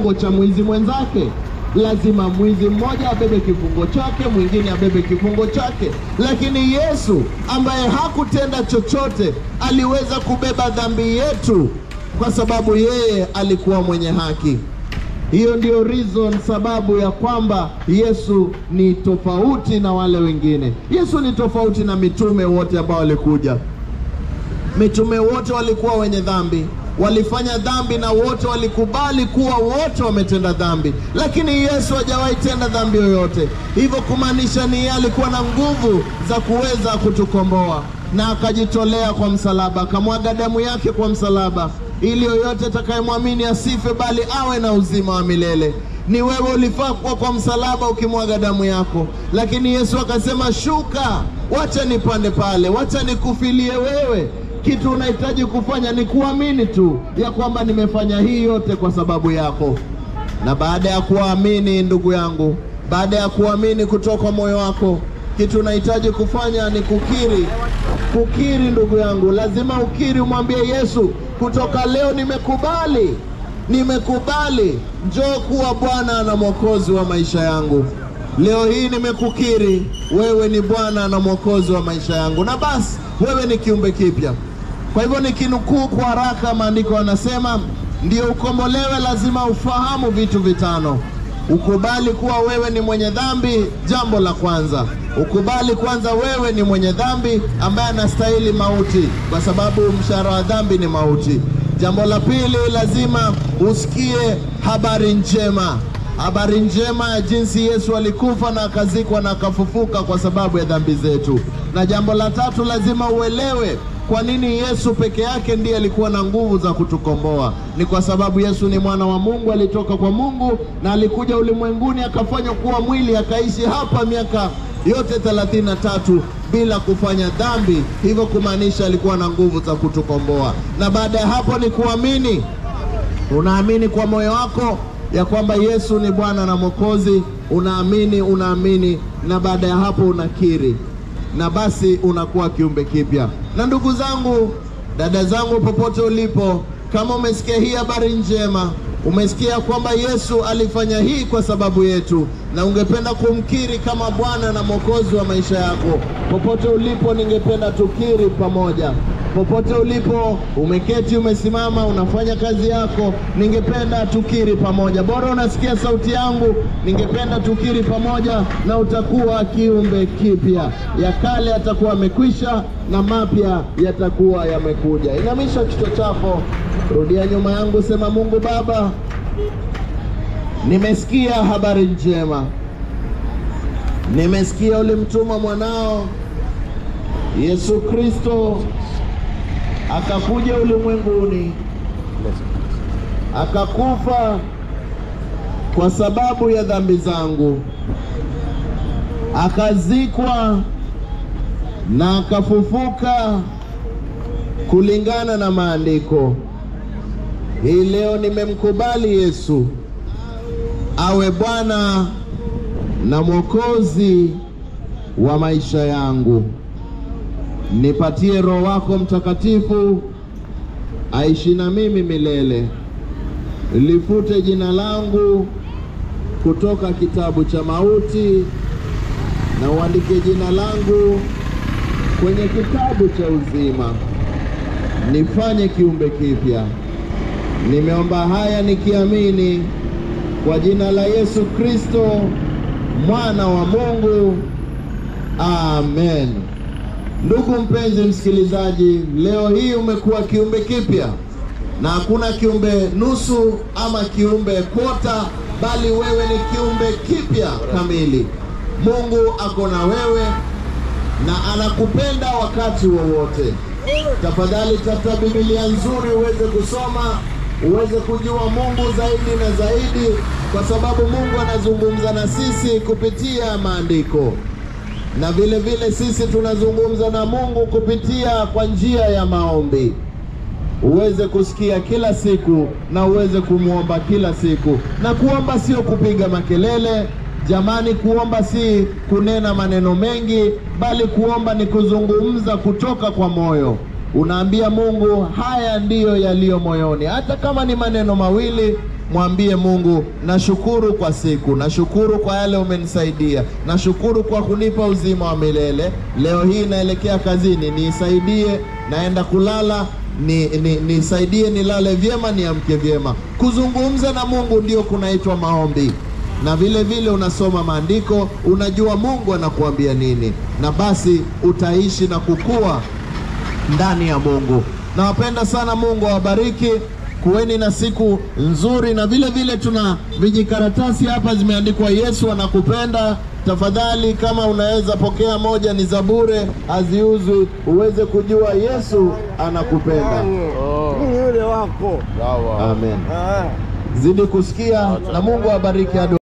kifungo cha mwizi mwenzake. Lazima mwizi mmoja abebe kifungo chake, mwingine abebe kifungo chake. Lakini Yesu ambaye hakutenda chochote aliweza kubeba dhambi yetu kwa sababu yeye alikuwa mwenye haki. Hiyo ndio reason, sababu ya kwamba Yesu ni tofauti na wale wengine. Yesu ni tofauti na mitume wote ambao walikuja. Mitume wote walikuwa wenye dhambi, walifanya dhambi na wote walikubali kuwa wote wametenda dhambi, lakini Yesu hajawahi tenda dhambi yoyote. Hivyo kumaanisha ni yeye alikuwa na nguvu za kuweza kutukomboa, na akajitolea kwa msalaba, akamwaga damu yake kwa msalaba, ili yoyote atakayemwamini asife, bali awe na uzima wa milele. Ni wewe ulifaa kuwa kwa msalaba ukimwaga damu yako, lakini Yesu akasema, shuka, wacha nipande pale, wacha nikufilie wewe kitu unahitaji kufanya ni kuamini tu ya kwamba nimefanya hii yote kwa sababu yako. Na baada ya kuamini, ndugu yangu, baada ya kuamini kutoka moyo wako, kitu unahitaji kufanya ni kukiri. Kukiri, ndugu yangu, lazima ukiri, umwambie Yesu, kutoka leo nimekubali, nimekubali, njoo kuwa Bwana na Mwokozi wa maisha yangu. Leo hii nimekukiri, wewe ni Bwana na Mwokozi wa maisha yangu, na basi wewe ni kiumbe kipya. Kwa hivyo nikinukuu kwa haraka, maandiko yanasema ndio ukombolewe, lazima ufahamu vitu vitano. Ukubali kuwa wewe ni mwenye dhambi, jambo la kwanza. Ukubali kwanza wewe ni mwenye dhambi ambaye anastahili mauti, kwa sababu mshahara wa dhambi ni mauti. Jambo la pili, lazima usikie habari njema habari njema ya jinsi Yesu alikufa na akazikwa na akafufuka kwa sababu ya dhambi zetu. Na jambo la tatu, lazima uelewe kwa nini Yesu peke yake ndiye alikuwa na nguvu za kutukomboa. Ni kwa sababu Yesu ni mwana wa Mungu, alitoka kwa Mungu na alikuja ulimwenguni akafanywa kuwa mwili, akaishi hapa miaka yote thelathini na tatu bila kufanya dhambi, hivyo kumaanisha alikuwa na nguvu za kutukomboa. Na baada ya hapo ni kuamini, unaamini kwa moyo wako ya kwamba Yesu ni Bwana na Mwokozi, unaamini, unaamini, na baada ya hapo unakiri, na basi unakuwa kiumbe kipya. Na ndugu zangu, dada zangu, popote ulipo, kama umesikia hii habari njema, umesikia kwamba Yesu alifanya hii kwa sababu yetu, na ungependa kumkiri kama Bwana na Mwokozi wa maisha yako, popote ulipo, ningependa tukiri pamoja popote ulipo, umeketi, umesimama, unafanya kazi yako, ningependa tukiri pamoja. Bora unasikia sauti yangu, ningependa tukiri pamoja, na utakuwa kiumbe kipya. Ya kale yatakuwa yamekwisha na mapya yatakuwa yamekuja. Inamisha kichwa chako, rudia nyuma yangu, sema: Mungu Baba, nimesikia habari njema, nimesikia ulimtuma mwanao Yesu Kristo akakuja ulimwenguni akakufa kwa sababu ya dhambi zangu, akazikwa na akafufuka kulingana na maandiko. Hii leo nimemkubali Yesu awe Bwana na Mwokozi wa maisha yangu. Nipatie Roho wako Mtakatifu aishi na mimi milele. Lifute jina langu kutoka kitabu cha mauti na uandike jina langu kwenye kitabu cha uzima. Nifanye kiumbe kipya. Nimeomba haya nikiamini kwa jina la Yesu Kristo mwana wa Mungu. Amen. Ndugu mpenzi msikilizaji, leo hii umekuwa kiumbe kipya, na hakuna kiumbe nusu ama kiumbe kota, bali wewe ni kiumbe kipya kamili. Mungu ako na wewe na anakupenda wakati wowote. Tafadhali tafuta Biblia nzuri uweze kusoma, uweze kujua Mungu zaidi na zaidi, kwa sababu Mungu anazungumza na sisi kupitia maandiko na vile vile sisi tunazungumza na Mungu kupitia kwa njia ya maombi. Uweze kusikia kila siku na uweze kumwomba kila siku, na kuomba sio kupiga makelele jamani. Kuomba si kunena maneno mengi, bali kuomba ni kuzungumza kutoka kwa moyo. Unaambia Mungu haya ndiyo yaliyo moyoni, hata kama ni maneno mawili, mwambie Mungu, nashukuru kwa siku, nashukuru kwa yale umenisaidia, nashukuru kwa kunipa uzima wa milele. Leo hii naelekea kazini, nisaidie, naenda kulala ni, ni, nisaidie nilale vyema, niamke vyema. Kuzungumza na Mungu ndio kunaitwa maombi, na vile vile unasoma maandiko, unajua Mungu anakuambia nini, na basi utaishi na kukua ndani ya Mungu. Nawapenda sana, Mungu awabariki. Kuweni na siku nzuri, na vile vile tuna vijikaratasi hapa zimeandikwa Yesu anakupenda. Tafadhali, kama unaweza pokea moja, ni za bure, haziuzwi, uweze kujua Yesu anakupenda. Mimi yule wako. Amen. Ah. Zidi kusikia na Mungu awabariki hadi